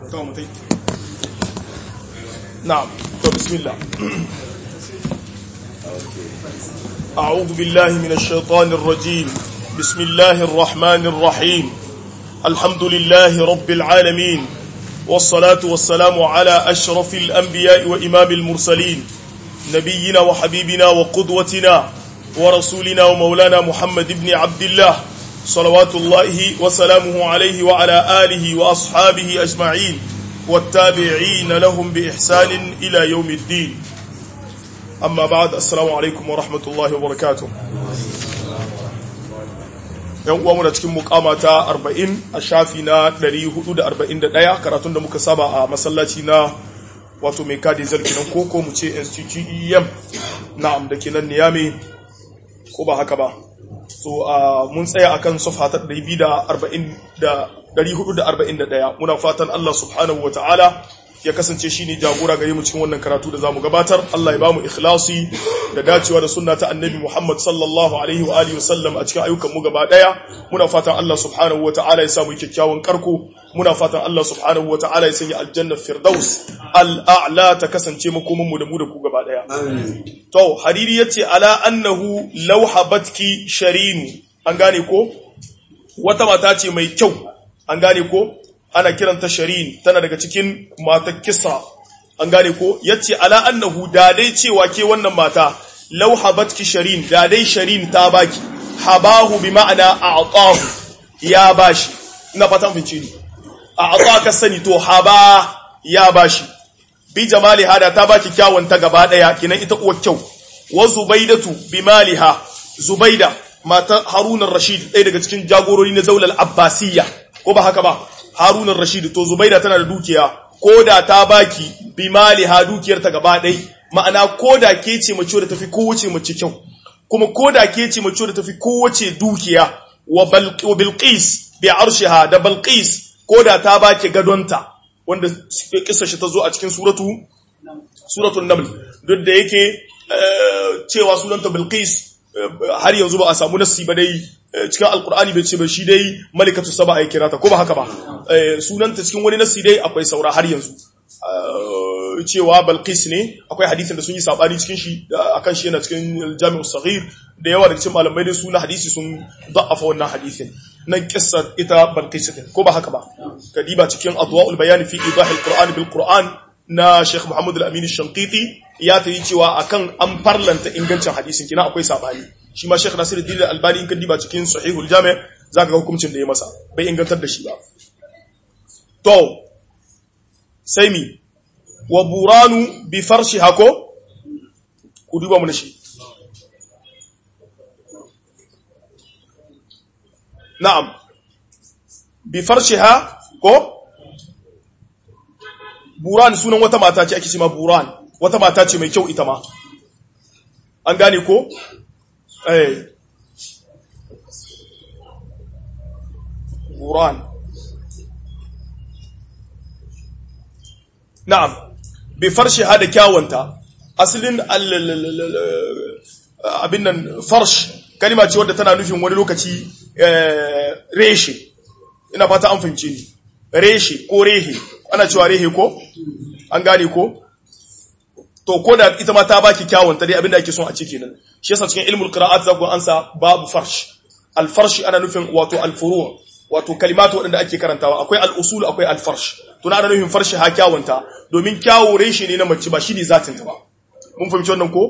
to mutai na'am to bismillah أعوذ بالله من الشيطان الرجيم بسم الله الرحمن الرحيم الحمد لله رب العالمين والصلاة والسلام على أشرف الأنبياء وإمام المرسلين نبينا وحبيبنا وقدوتنا ورسولنا ومولانا محمد بن عبد الله صلوات الله وسلامه عليه وعلى آله وأصحابه أجمعين والتابعين لهم بإحسان إلى يوم الدين أما بعد السلام عليكم ورحمة الله وبركاته yan uwa muna cikin mukama ta 40 a shafi na 441 karatun da muka saba a masallaci na wato mai kadi zarki nan koko mu ce STGEM na'am da ke nan niyami ko ba haka ba so mun tsaya akan safha ta 441 muna fatan Allah subhanahu wa ta'ala ya kasance shi ne jagora gare mu cikin wannan karatu da zamu gabatar Allah ya bamu ikhlasi da dacewa da sunna ta annabi Muhammad sallallahu alaihi wa alihi wasallam a cikin ayyukan mu gaba daya muna fatan Allah subhanahu wa ta'ala ya samu kyakkyawan karko muna fatan Allah subhanahu wa ta'ala ya sanya aljanna firdaus al'a'la ta kasance makoman mu da mu da ku gaba daya to hariri yace ala annahu law habatki sharinu an gane ko wata mata ce mai kyau an gane ko ana kiranta sharin tana daga cikin matar kisa an gane ko yace ala annahu da dai cewa ke wannan mata law habatki sharin da dai sharin ta baki habahu bi ma'ana a'tahu ya bashi ina fatan fince ni a'taka sani to haba ya bashi bi jamali hada ta baki kyawun ta gaba daya kinan ita uwar kyau wa zubaidatu bi maliha zubaida matar harunan rashid ɗaya daga cikin jagorori na daular abbasiyya ko ba haka ba harunan rashid to zubaida tana da dukiya ko da ta baki bi maliha dukiyar ta gaba ɗai ma'ana ko da ke ce mace da tafi kowace mace kyau kuma ko da ke ce mace da tafi kowace dukiya wa bilqis bi arshiha da balqis ko da ta baki gadonta wanda kissa shi ta zo a cikin suratu suratul naml duk da yake cewa sunanta bilqis har yanzu ba a samu nassi ba dai cikin alkur'ani bai ce ba shi dai malikatu saba a kira ta ko ba haka ba sunanta cikin wani nassi dai akwai saura har yanzu cewa balqis ne akwai hadisin da sun yi sabani cikin shi akan shi yana cikin jami'u saghir da yawa daga cikin malamai dai suna hadisi sun da'afa wannan hadisin nan kissa ita balqis din ko ba haka ba kadiba cikin adwaul bayan fi idah alquran bil quran na Sheikh Muhammad al-Amin Shankiti ya ta yi cewa akan an farlanta ingancin hadisin kina akwai sabani shi ma Sheikh Nasiruddin al-Albani in ka diba cikin Sahihul Jami' zaka ga hukuncin da ya masa bai ingantar da shi ba to sai mi wa buranu bi farshi hako ku duba mu shi na'am bi farshiha ko buran sunan wata mata ce ake ce ma buran wata mata ce mai kyau ita ma an gane ko eh buran na'am bi farshi hada kyawanta asalin abin nan farsh kalima ce wadda tana nufin wani lokaci reshe ina fata an fahimce ni reshe ko rehe ana cewa rehe ko an gane ko to ko da ita ma ta baki kyawun ta dai abinda ake son a ce kenan shi yasa cikin ilmul qira'at za ku ansa babu farsh al farsh ana nufin wato al furu' wato kalimatu wadanda ake karantawa akwai al usul akwai al farsh to na ana nufin farsh ha kyawun ta domin kyawu reshe ne na mace ba shi ne zatin ta ba mun fahimci wannan ko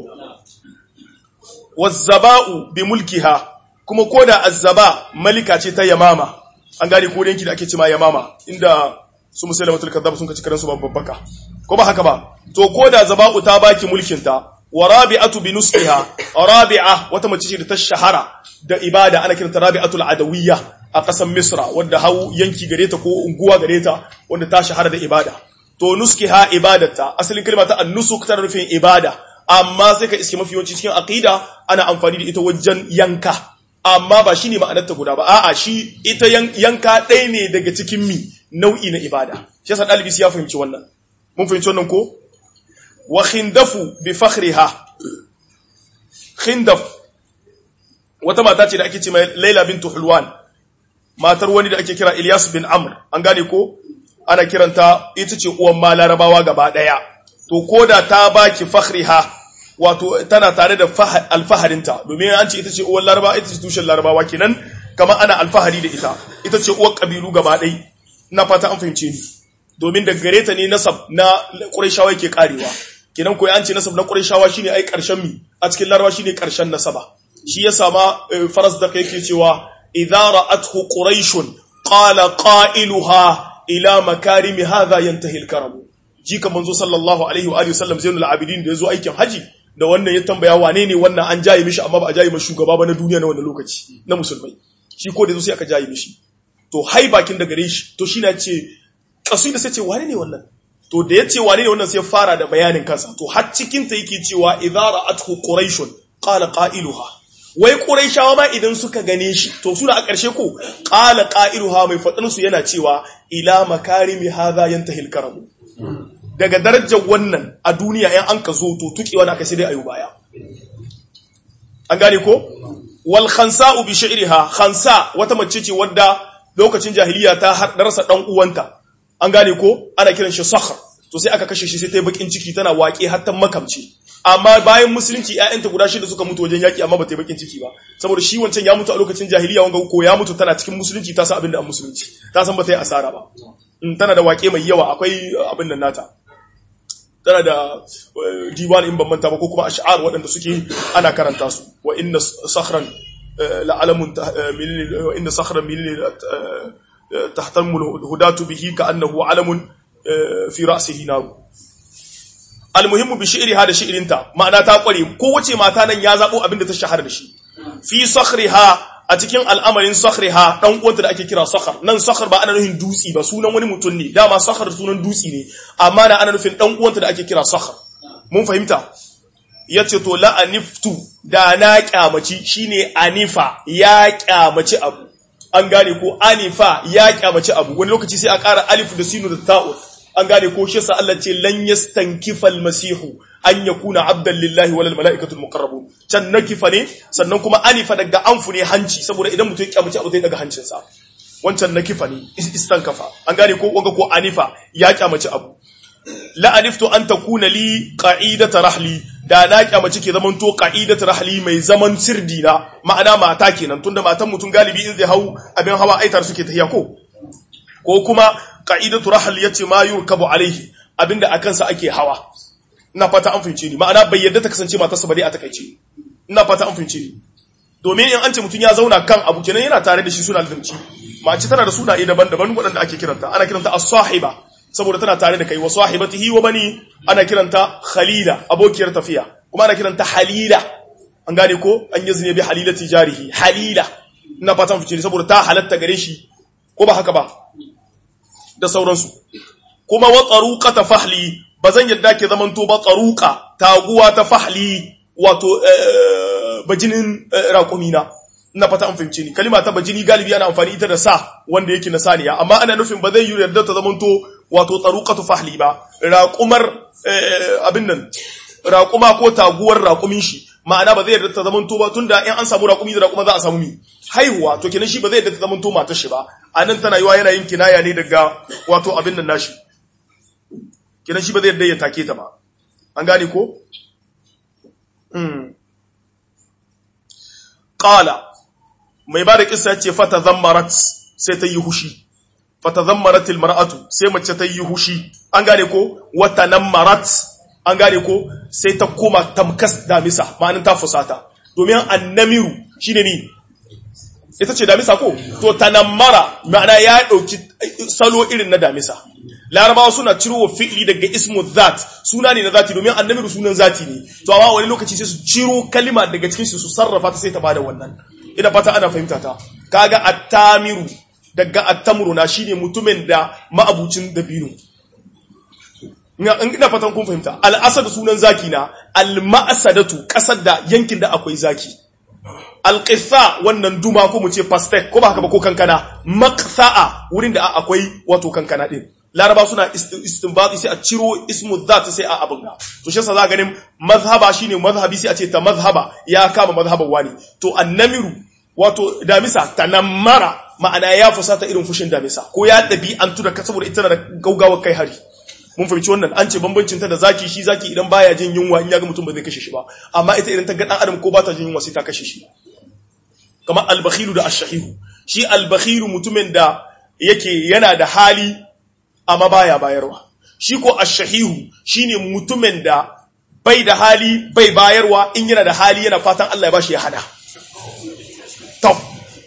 wazzaba'u bi mulkiha kuma ko da azzaba malika ce ta yamama an gane ko yanki da ake cima yamama inda su musulmatul kadhab sun kaci karansu babban baka ko ba haka ba to ko da zaba'u ta baki mulkin ta wa rabi'atu bi nusqiha rabi'a wata mace ce da ta shahara da ibada ana kiranta rabi'atul adawiyya a kasan misra wanda hau yanki gare ta ko unguwa gare ta wanda ta shahara da ibada to nuskiha ibadata asalin kalma ta an-nusuk tana nufin ibada amma sai ka iske mafi yawanci cikin aqida ana amfani da ita wajen yanka amma ba shine ma'anar ta guda ba a'a shi ita yanka ɗaya ne daga cikin mi nau'i na ibada shi yasa dalibi ya fahimci wannan mun fahimci wannan ko wa khindafu bi fakhriha khindaf wata mata ce da ake ce mai Laila bintu Hulwan matar wani da ake kira Ilyas bin Amr an gane ko ana kiranta ita ce uwan ma larabawa gaba daya to koda ta baki fakhriha wato tana tare da alfaharinta domin an ce ita ce uwan larabawa ita ce tushen larabawa kenan kamar ana alfahari da ita ita ce uwar kabilu gaba ɗai na fata an fahimce ni domin da gare ta ne nasab na ƙurayshawa yake karewa kenan koyi an ce nasab na ƙurayshawa shine ai ƙarshen mi a cikin larabawa shine ƙarshen nasaba shi ya sama faras da yake cewa idza ra'athu quraishun qala qailuha ila makarimi hadha yantahi al-karam jika manzo sallallahu alaihi wa alihi wasallam zainul abidin da yazo aikin haji da wannan ya tambaya wane ne wannan an jaye mishi amma ba a jaye mishi shugaba ba na duniya na wannan lokaci na musulmai shi ko da yazo sai aka jaye mishi to hai bakin da gare shi to shi na ce kasida sai ce wane ne wannan to da yace wane ne wannan sai fara da bayanin kansa to har cikin ta yake cewa idza ra'athu quraishun qala qailuha wai quraishawa ma idan suka gane shi to suna a ƙarshe ko qala qailuha mai fadin su yana cewa ila makarimi hadha yantahi al-karam daga darajar wannan a duniya yan an ka zo to tukewa da aka sai dai ayu baya an gane ko wal khansa'u bi shi'riha khansa wata mace ce wadda lokacin jahiliya ta rasa dan uwanta an gane ko ana kiran shi sakhr to sai aka kashe shi sai ta yi bakin ciki tana waƙe har ta makamci amma bayan musulunci ƴaƴanta guda shida suka mutu wajen yaki amma ba ta yi bakin ciki ba saboda shi wancan ya mutu a lokacin jahiliya wanga ko ya mutu tana cikin musulunci ta san abin da an musulunci ta san ba ta yi asara ba tana da waƙe mai yawa akwai abin nan nata tana da diwan in ban manta ba ko kuma ash'ar waɗanda suke ana karanta su wa inna sakhran la'alamun wa inna sakhran min tahtamu hudatu bihi ka'annahu alamun fi ra'sihi nar almuhimmu bi shi'riha da shi'rinta ma'ana ta kware kowace mata nan ya zabo abin da ta shahara da shi fi sakhriha a cikin al'amarin sakhriha dan uwanta da ake kira sakhar nan sakhar ba ana nufin dutsi ba sunan wani mutum ne dama sakhar sunan dutsi ne amma na ana nufin dan uwanta da ake kira sakhar mun fahimta yace to la aniftu da na kyamaci shine anifa ya kyamaci abu an gane ko anifa ya kyamaci abu wani lokaci sai a ƙara alif da sinu da ta'u an gane ko shi sa Allah ce lan yastankifa almasihu an yakuna abdan lillahi wal malaikatu almuqarrabun can nakifa ne sannan kuma anifa daga anfu ne hanci saboda idan mutum ya kyamaci abu zai daga hancinsa wancan nakifa ne istankafa an gane ko wanga ko anifa ya kyamaci abu la aniftu an takuna li qa'idata rahli da na kyamaci ke zaman to qa'idata rahli mai zaman sirdi na ma'ana mata kenan tunda matan mutum galibi in zai hau abin hawa aitar suke tahiya ko ko kuma qa'idatu rahli yace ma yurkabu alaihi abinda akan sa ake hawa ina fata an fince ni ma'ana bai yadda ta kasance matarsa ba dai a takaice ina fata an fince ni domin in an ce mutum ya zauna kan abu kenan yana tare da shi suna limci mace tana da sunaye daban-daban waɗanda ake kiranta ana kiranta as-sahiba saboda tana tare da kai wa sahibatihi wa bani ana kiranta khalila abokiyar tafiya kuma ana kiranta halila an gane ko an yazne bi halilati jarihi halila ina fatan fice saboda ta halatta gare shi ko ba haka ba da sauransu kuma wa tsaruqa ta fahli bazan yadda ke zaman to ba tsaruqa taguwa ta fahli wato bajinin raƙumina ina fata an fahimce ni kalima ta bajini galibi ana amfani ita da sa wanda yake na saniya amma ana nufin ba zai yi yarda ta zamanto wato tsaruqatu fahli ba raqumar abin nan raquma ko taguwar raqumin shi ma'ana ba zai yarda ta zamanto ba tunda in an samu raqumi da raquma za a samu mi haihuwa to kenan shi ba zai yarda ta zamanto matar shi ba anan tana yiwa yana yin kinaya ne daga wato abin nan nashi kenan shi ba zai yarda ya take ta ba an gane ko qala mai ba da kisa ce fata zammarat sai ta yi hushi fata zammarat mar'atu sai mace ta yi hushi an gane ko wata nan marat an gane ko sai ta koma tamkas damisa ma'anin ta fusata domin annamiru shine ni ita ce damisa ko to tanammara ma'ana ya dauki salo irin na damisa larabawa suna ciro wa fi'li daga ismu zat suna ne na zati domin annamiru sunan zati ne to amma wani lokaci sai su ciro kalima daga cikin su su sarrafa ta sai ta bada wannan ina fata ana fahimta ta kaga attamiru daga attamru na shine mutumin da ma'abucin dabino ina fatan kun fahimta al'asad sunan zaki na al-ma'sadatu kasar da yankin da akwai zaki al-qitha wannan duma ko mu ce pastek ko ba haka ba ko kankana maqtha'a wurin da akwai wato kankana din laraba suna istinbati sai a ciro ismu dhat sai a abin to shi yasa za ganin mazhaba shine mazhabi sai a ce ta mazhaba ya kama mazhaban wani to annamiru wato damisa tanammara ma'ana ya fusata irin fushin damisa ko ya ɗabi'antu da saboda ita da gaugawar kai hari mun fahimci wannan an ce bambancin ta da zaki shi zaki idan baya jin yunwa in ya ga mutum ba zai kashe shi ba amma ita idan ta ga dan adam ko ba ta jin yunwa sai ta kashe shi kamar albakhilu da ashahihu shi albakhilu mutumin da yake yana da hali amma baya bayarwa shi ko ashahihu shine mutumin da bai da hali bai bayarwa in yana da hali yana fatan Allah ya bashi ya hada to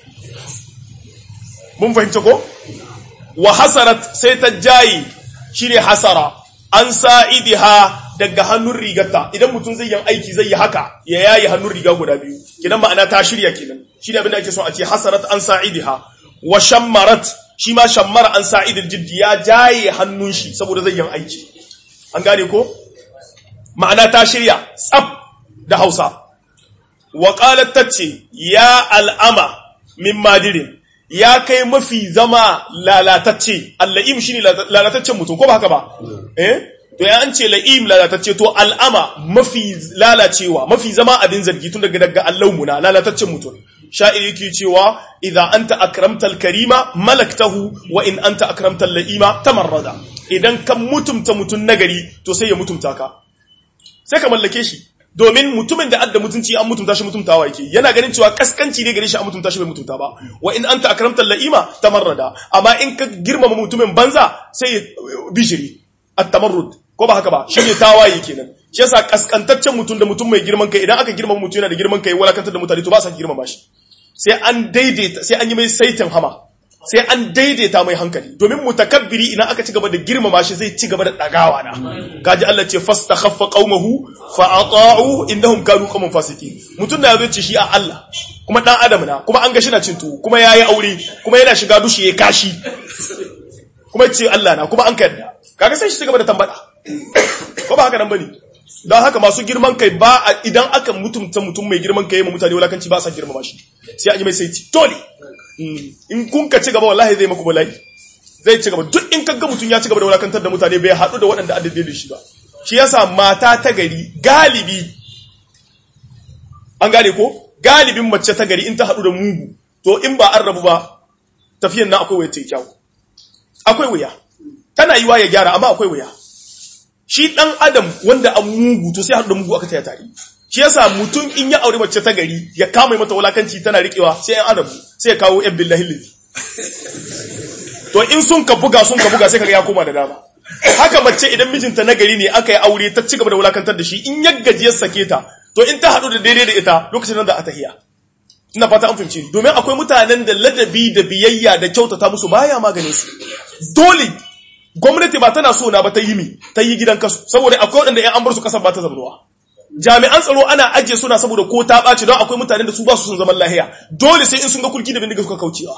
mun fahimta ko wa hasarat sai ta jayi shine hasara an sa'idiha daga hannun rigarta idan mutum zai yin aiki zai yi haka ya yayi hannun riga guda biyu kidan ma'ana ta shirya kenan shi ne abin da ake so a ce hasarat an sa'idiha wa shammarat shi ma shammara an sa'idil jiddi ya jaye hannun shi saboda zai yin aiki an gane ko ma'ana ta shirya tsaf da Hausa wa qalat tace ya al'ama min madirin ya kai mafi zama lalatacce alla'im shine lalataccen mutum ko ba haka ba eh to ya an ce la'im lalatacce to al'ama mafi lalacewa mafi zama abin zargi tun daga daga allaumuna lalataccen mutum sha'ir yake cewa idza anta akramtal karima malaktahu wa in anta akramtal la'ima tamarrada idan kan mutumta mutun nagari to sai ya mutumta ka sai ka mallake shi domin mutumin da adda mutunci an mutunta shi mutuntawa yake yana ganin cewa kaskanci ne gare shi an mutunta shi bai mutunta ba wa in anta akramtal la'ima tamarrada amma in ka girmama mutumin banza sai ya bishiri at-tamarrud ko ba haka ba shi ne tawaye kenan shi yasa kaskantaccen mutum da mutum mai girman kai idan aka girmama mutum yana da girman kai walakantar da mutane to ba sa girmama shi sai an daidaita sai an yi mai saitin hama sai an daidaita mai hankali domin mutakabbiri idan aka ci gaba da girmama shi zai ci gaba da dagawa na kaji Allah ce fastakhaffa qaumahu fa ata'u innahum kanu qauman fasiqin mutum da yazo ce shi a Allah kuma dan adam na kuma an ga shi na cin tuwo kuma yayi aure kuma yana shiga dushi ya kashi kuma ce Allah na kuma an ka yarda kaga sai shi ci gaba da tambada ko ba haka nan bane don haka masu girman kai ba idan aka mutumta mutum mai girman kai ma mutane wulakanci ba sa girmama shi sai an yi mai saiti dole in kun ka ci gaba wallahi zai maku bala'i zai ci gaba duk in kaga mutum ya ci gaba da wulakantar da mutane bai haɗu da waɗanda addade da shi ba shi yasa mata ta gari galibi an gane ko galibin mace ta gari in ta haɗu da mugu to in ba an rabu ba tafiyan na akwai wuya ta kyau akwai wuya tana yiwa ya gyara amma akwai wuya shi dan adam wanda an mugu to sai haɗu da mugu aka taya tare shi yasa mutum in ya aure mace ta gari ya kama mata wulakanci tana riƙewa sai an adabu sai ya kawo yan billahi lillahi to in sun ka buga sun ka buga sai kaga ya koma da dama haka mace idan mijinta na gari ne aka yi aure ta cigaba da wulakantar da shi in ya gaji ya sake ta to in ta haɗu da daidai da ita lokacin nan da a tahiya ina fata an fahimci domin akwai mutanen da ladabi da biyayya da kyautata musu baya maganin su dole gwamnati ba tana so na ba ta yi mi ta yi gidan kasu saboda akwai waɗanda ‘yan an bar su kasar ba ta zamanuwa jami'an tsaro ana ajiye suna saboda ko ta ɓaci don akwai mutanen da su ba su sun zaman lahiya dole sai in sun ga kulki da bindiga suka kaucewa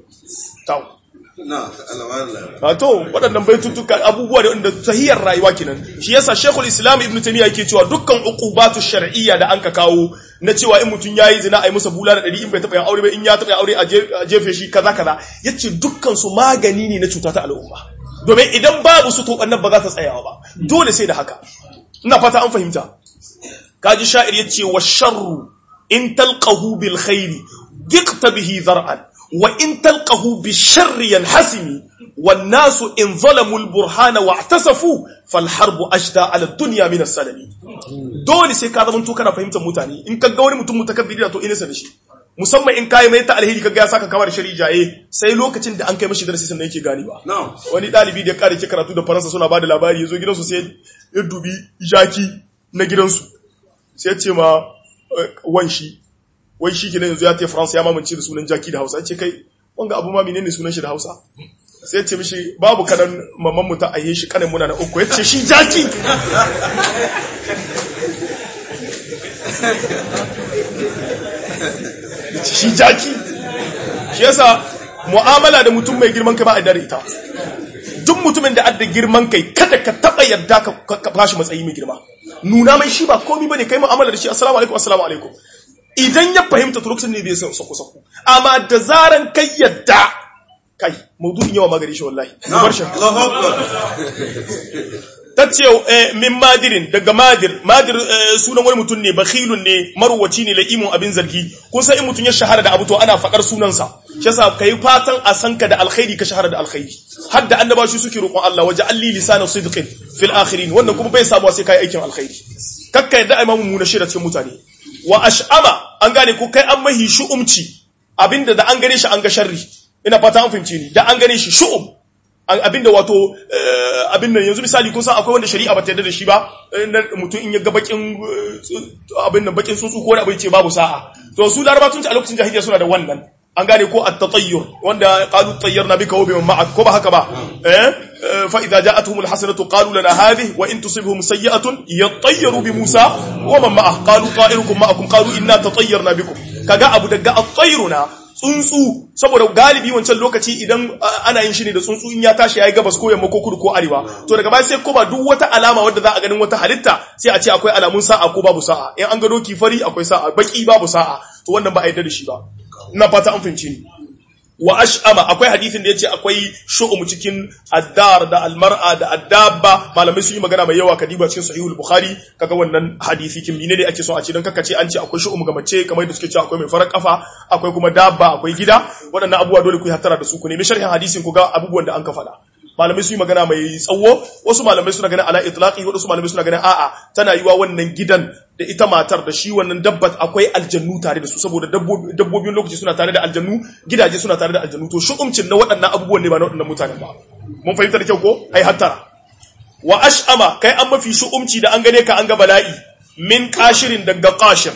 to waɗannan baitutuka abubuwa da wanda tahiyar rayuwa kenan shi yasa shekul islam ibn taymiya yake cewa dukkan uqubatu shar'iyya da anka kawo na cewa in mutum yayi zina ai masa bula da ɗari in bai taɓa yin aure ba in ya taɓa yin aure a jefe shi kaza kaza yace dukkan su magani ne na cuta ta al'umma domin idan babu su to annan ba za ta tsayawa ba dole sai da haka ina fata an fahimta kaji sha'ir yace wa sharru in talqahu bil khairi diqta bihi zar'an wa in talqahu bi sharri yanhasimi wan nasu in zalamu al burhana wa i'tasafu fal harbu ashda ala dunya min as-salami dole sai ka zama to kana fahimtar mutane in ka ga wani mutum mutakabbiri to ina da shi musamman in kayi mai ta alheri kaga ya saka kamar shari jaye sai lokacin da an kai mashi darasi sannan yake gani ba wani dalibi da ya kare ke karatu da faransa suna bada labari yazo gidansu sai ya dubi jaki na gidansu sai ya ce ma wanshi wai shi kenan yanzu ya ta faransa ya mamance da sunan jaki da hausa ya ce kai wanga abu ma menene sunan shi da hausa sai ya ce mishi babu kanan mamman mu ta aihe shi kanin muna na uku ya ce shi jaki shi jaki shi yasa mu'amala da mutum mai girman kai ba a dare ita duk mutumin da adda girman kai kada ka taba yarda ka bashi matsayi mai girma nuna mai shi ba komai bane kai mu'amala da shi assalamu alaikum assalamu alaikum idan ya fahimta to lokacin ne zai sako sako amma da zaran kai yadda kai maudu'in yawa magari shi wallahi mu bar shi tace min madirin daga madir madir sunan wani mutum ne bakhilun ne marwaci ne la'imun abin zargi kun san in mutum ya shahara da abu to ana fadar sunansa shi yasa kai fatan a san ka da alkhairi ka shahara da alkhairi har da annaba shi suke roƙon Allah waje alli lisana sidqin fil akhirin wannan kuma bai samu sai kai aikin alkhairi kakka yadda imamu mu na shira cikin mutane wa ash'ama an gane ko kai an mahi shu'umci abinda da an gane shi an ga sharri ina fata an fahimce ni da an gane shi shu'um abinda wato abin nan yanzu misali kun san akwai wanda shari'a ba ta yarda da shi ba mutum in ya ga bakin abin nan bakin tsuntsu ko wani abu ce babu sa'a to su laraba tun a lokacin jahiliya suna da wannan an gane ko at-tatayyur wanda qalu tayyarna bika wa biman ma'ak ko ba haka ba eh fa idza ja'atuhum al-hasanatu qalu lana hadhihi wa in tusibhum sayyi'atun yatayyaru bi Musa wa man ma'ah qalu ta'irukum ma'akum qalu inna tatayyarna bikum kaga abu daga at-tayyuruna tsuntsu saboda galibi wancan lokaci idan ana yin shi ne da tsuntsu in ya tashi yayi gabas ko yamma ko kudu ko arewa to daga baya sai kuma duk wata alama wadda za a ganin wata halitta sai a ce akwai alamun sa'a ko babu sa'a in an ga doki fari akwai sa'a baki babu sa'a to wannan ba a yarda da shi ba ina fata an fahimci ni wa ash'ama akwai hadisin da yace akwai shu'um cikin addar da almar'a da addabba malamai sun yi magana mai yawa kadiba cikin sahihul bukhari kaga wannan hadisi kin ne ne ake so a ce dan kaka ce an ce akwai shu'um ga mace kamar da suke cewa akwai mai farar kafa akwai kuma dabba akwai gida waɗannan abubuwa dole ku yi hattara da su ku nemi sharhin hadisin ku ga abubuwan da an ka faɗa malamai sun yi magana mai tsawo wasu malamai suna ganin ala itlaqi wasu malamai suna ganin a'a tana yiwa wannan gidan da ita matar da shi wannan dabbat akwai aljannu tare da su saboda dabbobin lokaci suna tare da aljannu gidaje suna tare da aljannu to shu'umcin na waɗannan abubuwan ne ba na waɗannan mutanen ba mun fahimta da kyau ko ai hattara wa ash'ama kai an mafi shu'umci da an gane ka an ga bala'i min kashirin daga qashir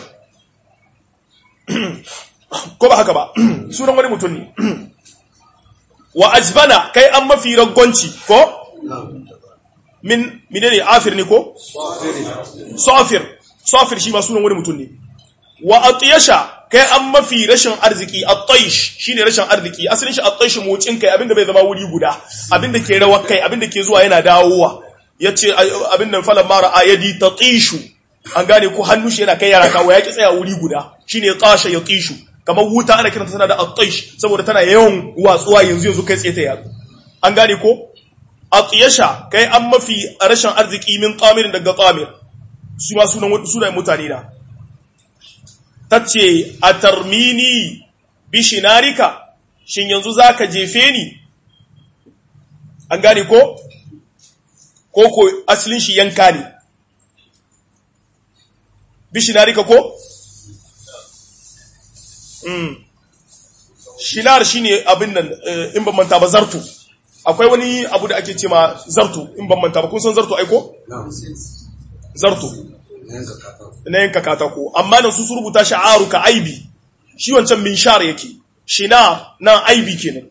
ko ba haka ba sunan wani mutum ne wa ajbana kai an mafi raggonci ko min menene afir ne ko safir safir shi ma sunan wani mutum ne wa atiyasha kai an mafi rashin arziki at-taish shine rashin arziki asalin shi at-taish motsin kai abinda bai zama wuri guda abinda ke rawar kai abinda ke zuwa yana dawowa yace abin nan falan mara ayadi tatishu an gane ko hannu shi yana kai yara kawo ya ki tsaya wuri guda shine tasha ya tishu kamar wuta ana kiranta tana da at-taish saboda tana yawan watsuwa yanzu yanzu kai tsaye ta yatsu an gane ko atiyasha kai an mafi rashin arziki min qamirin daga qamir su ma sunan sunan mutane na tace atarmini bishinarika shin yanzu zaka jefe ni an gane ko ko ko asalin shi yanka ne bishinarika ko mm. shinar shine abin nan in ban manta ba zartu akwai wani abu da ake ce ma zartu in ban manta ba kun san zartu aiko zartu na yanka katako amma nan su su rubuta sha'aru ka aibi shi wancan min shar yake shina na aibi kenan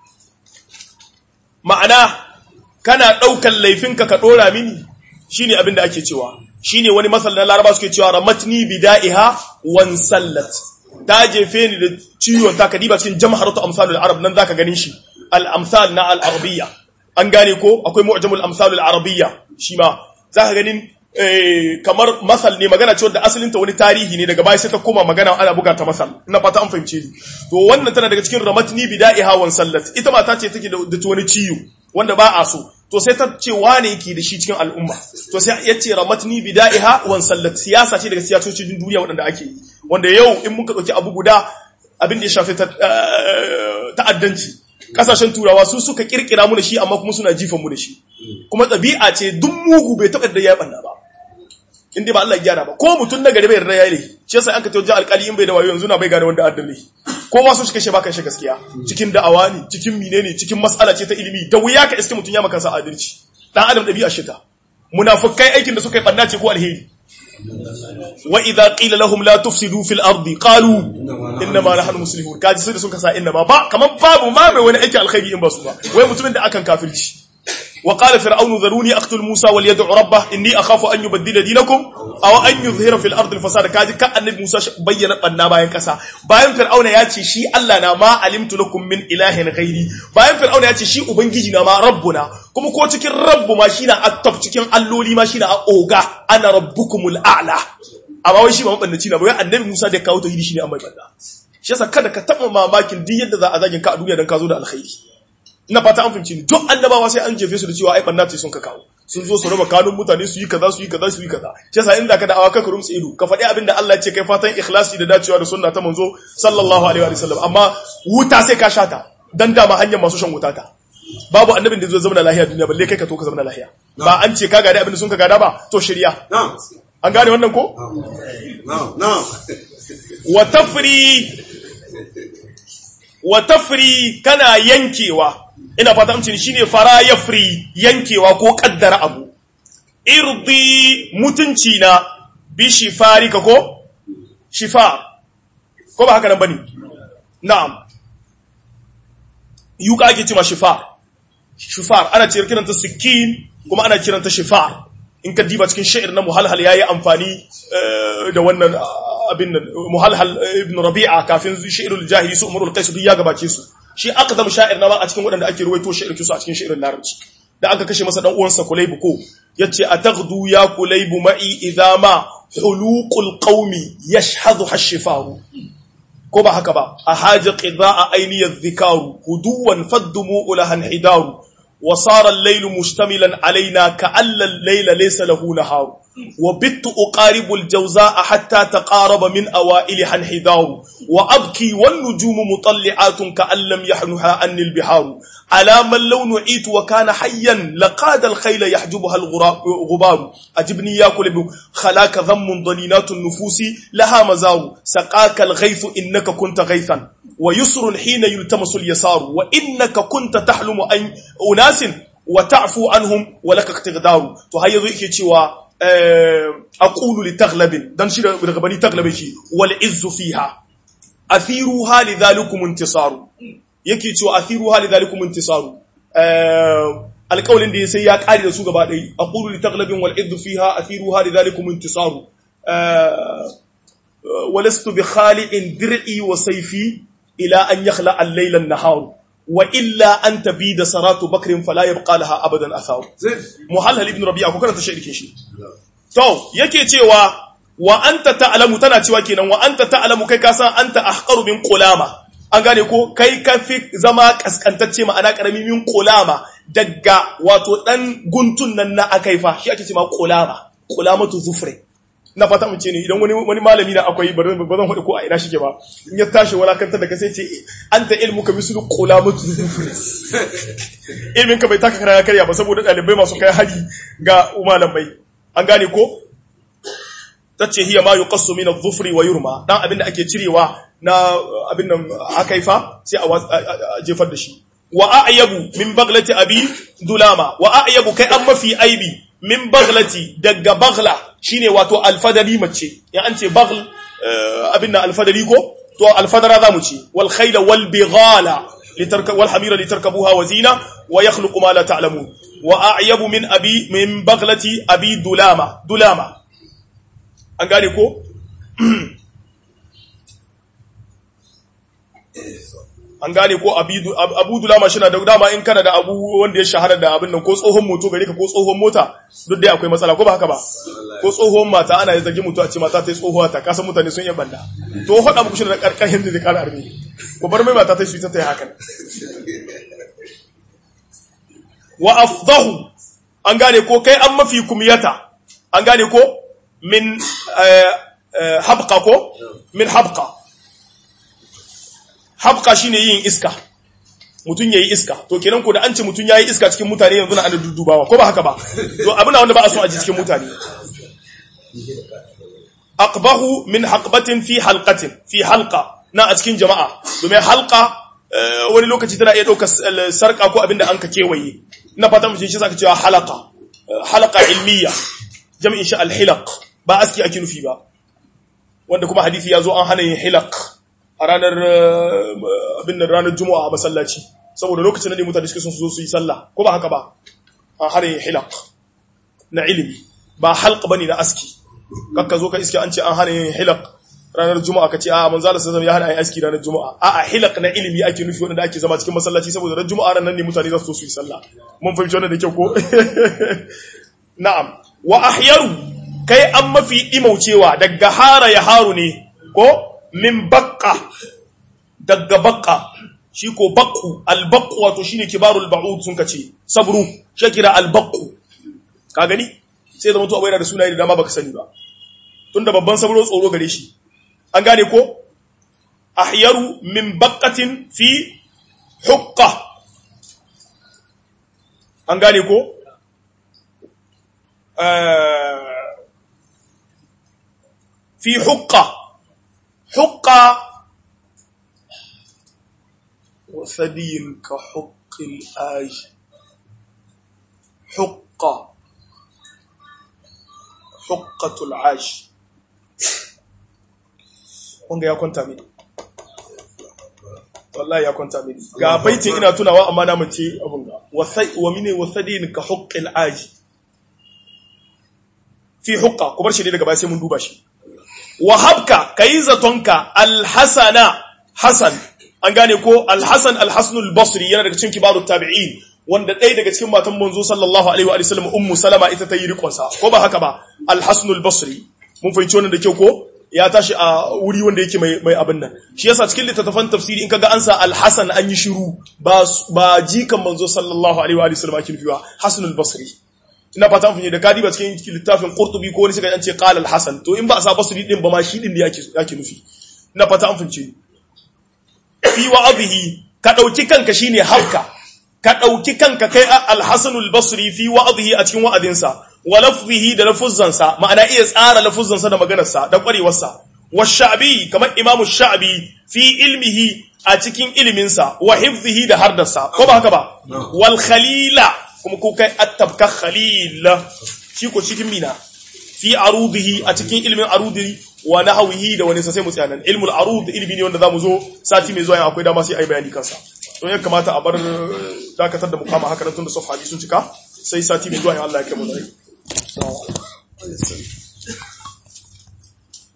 ma'ana kana daukan laifinka ka dora mini shine abin da ake cewa shine wani masal na laraba suke cewa ramatni bida'iha wan sallat ta jefe ni da ciwon ta kadiba cikin jamharatu amsalul arab nan zaka ganin shi al amsal na al arabiyya an gane ko akwai mu'jamul amsalul arabiyya shi ma zaka ganin kamar masal ne magana cewa da asalin ta wani tarihi ne daga baya sai ta koma magana ana buga ta masal ina fata an fahimce ni to wannan tana daga cikin ramatni bida'iha wan sallat ita mata ce take da wani ciwo wanda ba a so to sai ta ce wane yake da shi cikin al'umma to sai ya ce ramatni bida'iha wan sallat siyasa ce daga siyasocin duniya waɗanda ake yi wanda yau in muka ɗauki abu guda abin da ya shafi ta'addanci kasashen turawa su suka kirkira mu da shi amma kuma suna jifan mu da shi kuma ɗabi'a ce duk mugu bai taɓa da ya ɓanna ba in dai ba Allah ya gyara ba ko mutum na gari bai yarda ya yi shi yasa an ka tawaje alƙali in bai da wayo yanzu na bai gane wanda addan ne kowa so shi kashe baka shi gaskiya cikin da'awa ne cikin mine ne cikin mas'ala ce ta ilimi da wuya ka iske mutum ya maka sa adalci dan adam ɗabi'a shi ta munafikai aikin da suka yi ɓanna ce ko alheri wa idza qila lahum la tufsidu fil ardi qalu inna ma nahnu muslimun kaji sai da sun kasa inna ma ba kaman babu ma mai wani aiki alkhairi in ba su ba wai mutumin da akan kafirci wa qala fir'aunu dharuni aqtul musa wal yad'u rabbah inni akhafu an yubaddila dinakum aw an yuzhira fil ardi al fasada kaji ka annabi musa bayyana banna bayan kasa bayan fir'auna ya ce shi Allah na ma alimtu lakum min ilahin ghairi bayan fir'auna ya ce shi ubangiji na ma rabbuna kuma ko cikin rabbu ma shi na attab cikin alloli ma shi na oga ana rabbukumul a'la amma wai shi ba mabannaci na ba wai annabi musa da kawo tauhidi shine amma banda shi yasa kada ka taba mamakin duk yadda za a zagin ka a duniya dan ka zo da alkhairi ina fata an fahimci ni duk annabawa sai an jefe su da cewa ai banna ce sun ka kawo sun zo su raba kanun mutane su yi kaza su yi kaza su yi kaza shi yasa inda ka da awa ka rumtsa ido ka faɗi abin da Allah ya ce kai fatan ikhlasi da dacewa da sunna ta manzo sallallahu alaihi wa sallam amma wuta sai ka shata dan dama hanyar masu shan wuta ta babu annabin da zai zama lahiya duniya balle kai ka to ka zama lahiya ba an ce ka gada abin da sun ka gada ba to shirya an gane wannan ko wa tafri wa tafri kana yankewa ina fata amcin shine fara yafri yankewa ko kaddara abu irdi mutunci na bi shifarika ko shifa ko ba haka nan bane na'am yuka ake cewa shifa shifar ana ce kiranta sikin kuma ana kiranta shifar in ka diba cikin sha'ir na muhalhal yayi amfani da wannan abin nan muhalhal ibn rabi'a kafin shi'irul jahili su umrul qais duk ya gabace su shi aqdam sha'ir na ba a cikin waɗanda ake ruwaito sha'ir kisu a cikin sha'irin larabci da aka kashe masa dan uwansa kulaybu ko yace ataghdu ya kulaybu ma'i idha ma huluqul qaumi yashhadu hashifaru ko ba haka ba a haja qidaa ayniyadh dhikaru huduwan faddumu ulahan hidaru وصار الليل مشتملا علينا كأن الليل ليس له نهار وبت أقارب الجوزاء حتى تقارب من أوائلها انحدار وأبكي والنجوم مطلعات كأن لم يحنها عني البحار على من لو نعيت وكان حيا لقاد الخيل يحجبها الغبار أجبني يا كلب خلاك ذم ضنينات النفوس لها مزار سقاك الغيث إنك كنت غيثا ويسر حين يلتمس اليسار وإنك كنت تحلم أن أناس وتعفو عنهم ولك اقتدار فهي ذيك تشوى أقول لتغلب دان شي daga bani taglabe shi wal izzu fiha athiruha lidhalikum intisaru yake cewa athiruha lidhalikum intisaru alƙawlin da sai ya ƙare da su gaba ɗaya aqulu li taglabin wal izzu fiha athiruha lidhalikum intisaru ولست بخالع درعي وسيفي إلى أن يخلع الليل النهار وإلا أن تبيد سرات بكر فلا يبقى لها أبدا أثار محلل ابن ربيعة كنا تشعر كيشي تو يكي تيوا وأنت تعلم تنا تيوا كينا وأنت تعلم كي كاسا أنت أحقر من قلامة an gane ko kai ka fi zama kaskantacce ma'ana karami min kulama daga wato dan guntun nan na akaifa shi ake cewa kulama kulamatu zufre na fata mu ce ne idan wani wani malami na akwai ba zan faɗi ko a ina shike ba in ya tashi walakantar da ka sai ce anta ilmu ka mislu qulamatu ilmin ka bai taka kara karya ba saboda dalibai masu kai hari ga malamai an gane ko tace hiya ma yuqassu min adh-dhufri wa yurma dan abinda ake cirewa na abin nan akaifa sai a jefar da shi wa a'yabu min baglati abi dulama wa a'yabu kai an mafi aibi min baglati daga bagla shine wato alfadari mace ya an ce bagl abin nan alfadari ko to alfadara zamu ce wal khayla wal bighala litarka wal hamira litarkabuha wa zina wa yakhluqu ma la ta'lamun wa a'yabu min abi min baglati abi dulama dulama an gane ko an gane ko abu dulama shi na da dama in kana da abu wanda ya shahara da abin nan ko tsohon moto gare ka ko tsohon mota duk dai akwai matsala ko ba haka ba ko tsohon mata ana yi zagi mutu a ce mata ta yi tsohuwa ta kasan mutane sun yi banda to haɗa muku shi da karkashin da zai kara armi ko bar mai mata ta yi ta yi hakan wa afdahu an gane ko kai an mafi kumiyata an gane ko min habqa ko min habqa habka shine yin iska mutum yayi iska to kenan ko da an ce mutum yayi iska cikin mutane yanzu na ana duddubawa ko ba haka ba to abin wanda ba a so a ji cikin mutane aqbahu min haqbatin fi halqatin fi halqa na a cikin jama'a domin halqa wani lokaci tana iya ɗaukar sarka ko abinda an ka kewaye na fata mutum shi zaka cewa halaka halaka ilmiya jami'in shi alhilaq ba aski ake nufi ba wanda kuma hadisi ya zo an hana yin hilaq a ranar abin ranar juma'a a masallaci saboda lokacin da ne mutane suke son su zo su yi sallah ko ba haka ba an hana yin hilaq na ilimi ba halq bane na aski kakka zo ka iske an ce an hana yin hilaq ranar juma'a ka ce a manzo Allah sallallahu ya hana yin aski ranar juma'a a a hilaq na ilimi ake nufi wanda ake zama cikin masallaci saboda ran juma'a ran nan ne mutane za su zo su yi sallah mun fahimci wannan da kyau ko na'am wa ahyaru kai an mafi imaucewa daga hara ya haru ne ko min bakka daga bakka shi ko bakku albakku wato shine kibarul ba'ud sun kace sabru shakira albakku ka gani sai zama to abu yana da sunaye da dama baka sani ba tunda babban sabro tsoro gare shi an gane ko ahyaru min baqatin fi hukka an gane ko fi hukka hukka wasadiyin ka hukkin aji hukka hukkatul aji wanga ya kwanta mini wallahi ya kwanta mini ga baitin ina tunawa amma na mace abun ga wa mine wasadin ka huqqil aji fi hukka ku bar shi ne daga baya sai mun duba shi wa habka kai zatonka alhasana hasan an gane ko alhasan alhasanul basri yana daga cikin kibarut tabi'in wanda ɗaya daga cikin matan manzo sallallahu alaihi wa sallam ummu salama ita ta yi rikonsa ko ba haka ba alhasanul basri mun fahimci wannan da kyau ko ya tashi a wuri wanda yake mai mai abin nan shi yasa cikin littattafan tafsiri in kaga an sa al-Hasan an yi shiru ba ba jikan manzo sallallahu alaihi wa sallam ake nufiwa Hasan al-Basri ina fata mun da kadi ba cikin littafin Qurtubi ko wani sai an ce qala al-Hasan to in ba a sa Basri din ba ma shi din da yake yake nufi ina fata an funce fi wa'adhihi ka dauki kanka shine habka ka dauki kanka kai al-Hasan al-Basri fi wa'adhihi a cikin wa'adinsa wa lafzihi da lafuzzansa ma'ana iya tsara lafuzzansa da maganarsa da kwarewarsa wa sha'bi kamar imamu sha'bi fi ilmihi a cikin iliminsa wa hifzihi da hardarsa ko ba haka ba wal khalila kuma ko kai attabka khalil shi ko cikin mina fi arudihi a cikin ilimin arudi wa nahwihi da wani sai mu tsaya nan ilmul arud ilmi ne wanda zamu zo sati mai zuwa akwai dama sai ai bayani kansa to ya kamata a bar dakatar da mukama haka nan tunda safha sun cika sai sati mai zuwa in Allah ya kai mu da rai. So,